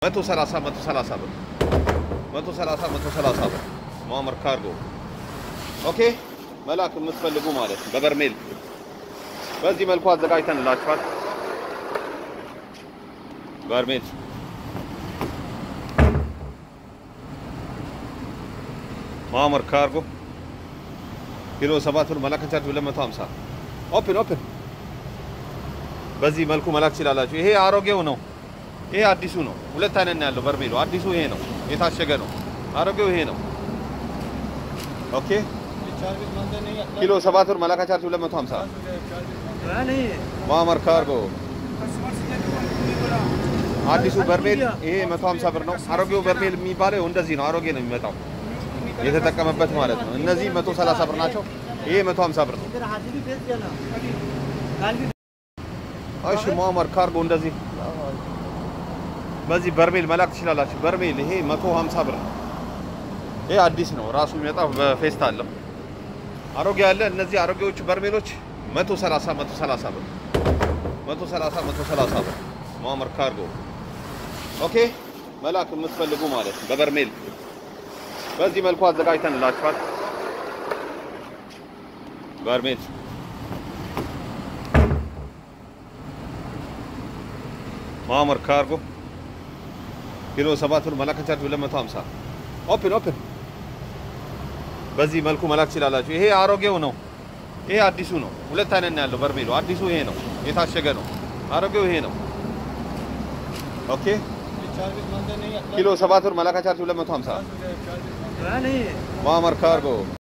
መቶ ሰላሳ መቶ ሰላሳ ብር መቶ ሰላሳ መቶ ሰላሳ ብር ማመር ካርጎ ኦኬ መላክ የምትፈልጉ ማለት ነው። በበርሜል በዚህ መልኩ አዘጋጅተንላችኋል። በርሜል ማመር ካርጎ ኪሎ ሰባት ብር መላክ ቻርጅ 250 ኦፕን ኦፕን በዚህ መልኩ መላክ ትችላላችሁ። ይሄ አሮጌው ነው። ይሄ አዲሱ ነው። ሁለት አይነት ነው ያለው በርሜሉ። አዲሱ ይሄ ነው፣ የታሸገ ነው። አሮጌው ይሄ ነው። ኦኬ ኪሎ ሰባት ብር መላካ ቻርጅ 250 ማመር ካርጎ አዲሱ በርሜል ይሄ 150 ብር ነው። አሮጌው በርሜል የሚባለው እንደዚህ ነው። አሮጌ ነው የሚመጣው የተጠቀመበት ማለት ነው። እነዚህ 130 ብር ናቸው። ይሄ 150 ብር ነው። እሺ ማመር ካርጎ እንደዚህ በዚህ በርሜል መላክ ትችላላችሁ። በርሜል ይሄ 150 ብር ነው። ይሄ አዲስ ነው ራሱ የሚመጣው በፌስታል ነው። አሮጌ ያለ እነዚህ አሮጌዎቹ በርሜሎች 130 130 ብር 130 130 ብር ማመር ካርጎ ኦኬ። መላክ የምትፈልጉ ማለት ነው በበርሜል በዚህ መልኩ አዘጋጅተንላችኋል። በርሜል ማመር ካርጎ ኪሎ 7 ብር መላክ ቻርጅ 250 ኦፕን ኦፕን በዚህ መልኩ መላክ ትችላላችሁ። ይሄ አሮጌው ነው። ይሄ አዲሱ ነው። ሁለት አይነት ነው ያለው በርሜሉ። አዲሱ ይሄ ነው፣ የታሸገ ነው። አሮጌው ይሄ ነው። ኦኬ ኪሎ 7 ብር መላክ ቻርጅ 250 ማመር ካርጎ